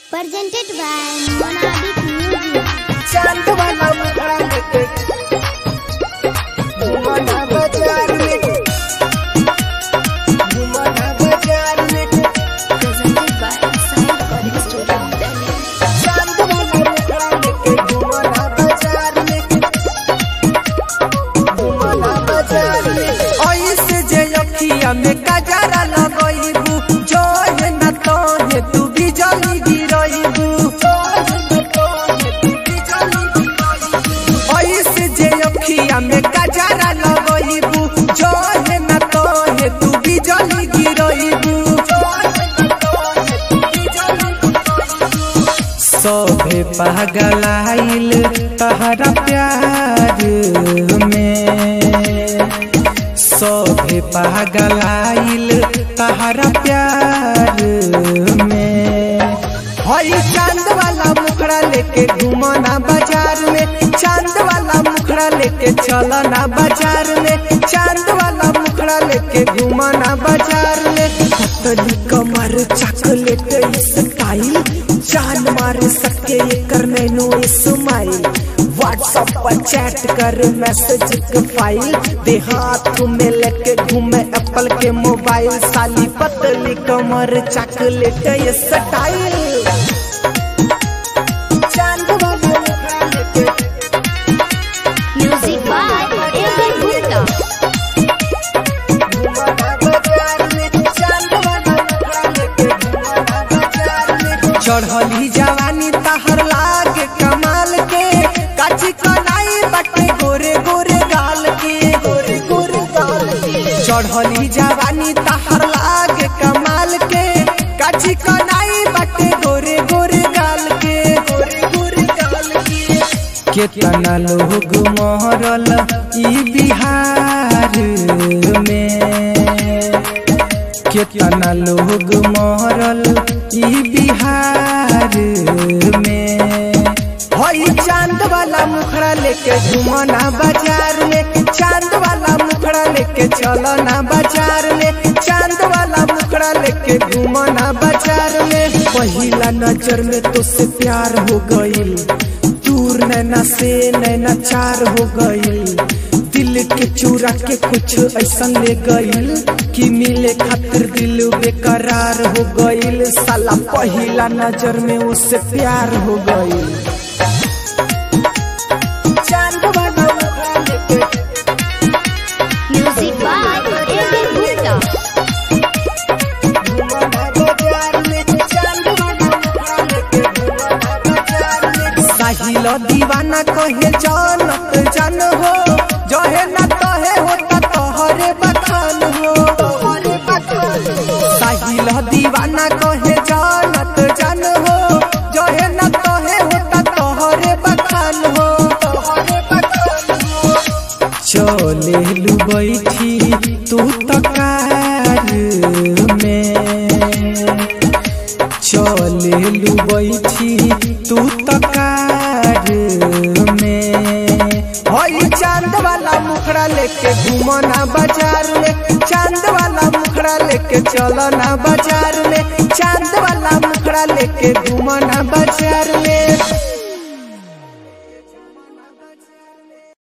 presented by Monadic Music. चांद वाला मुखड़ा लेके घुमाना बाजार में घुमाना बाजार में Presented by Sai Recording Studio, Delhi. चांद वाला मुखड़ा लेके घुमाना बाजार में घुमाना बाजार में ऐसे जे अखिया में कजरा लगइबू जो है न तो है तू भी जली गिरइबू ऐसे जे अखिया में कजरा लगइबू जो है न तो है तू भी जली गिरइबू सभे पागलाइल तहरा प्यार में सभे पागलाइल तहरा प्यार में हई चांद वाला मुखड़ा लेके घुमना बाजार में चांद वाला मुखड़ा लेके चलना बाजार में चांद वाला मुखड़ा लेके घुमना बाजार में पतली कमर चॉकलेट स्टाइल जान मार सके एकर नैनो स्माइल व्हाट्सएप पर चैट कर मैसेज के फाइल दे हाथ में लेके घूमे एप्पल के मोबाइल साली पतली कमर चॉकलेट ये स्टाइल चांद वाला मुखड़ा लेके Music by A.B. Gupta. चढ़ली जवानी तहर लाग कमाल के काची कलाई बटे गोरे गोरे गाल के गोरे गोरे गाल के चढ़ली जवानी तहर लाग कमाल के काची कलाई बटे गोरे गोरे गाल के गोरे गोरे गाल के केतना लोग मरल ई बिहार में केतना लोग मरल ई बिहार में हई चांद वाला मुखड़ा लेके घुमना बाजार में चांद वाला मुखड़ा लेके चलना बाजार में चांद वाला मुखड़ा लेके घुमना बाजार में पहिला नजर में तो से प्यार हो गईल दूर नैना से नैना चार हो गईल दिल के चूरा के कुछ ऐसा ले गईल कि मिले खातिर दिल बेकरार हो गईल साला पहिला नजर में उससे प्यार हो गईल चांद वाला मुखड़ा लेके Music by A.B. Gupta. साहिल दीवाना कहे जानत जान हो जहे न तहे होता तोहरे बखान हो साहिल दीवाना कहे जानत जान हो जहे न तहे होता तोहरे बखान हो चले लू बैठी तू तकार में चले लू बैठी तू तकार में हई चांद वाला मुखड़ा लेके घूमना बाजार में चांद वाला मुखड़ा लेके चलना बाजार में चांद वाला मुखड़ा लेके घूमना बाजार में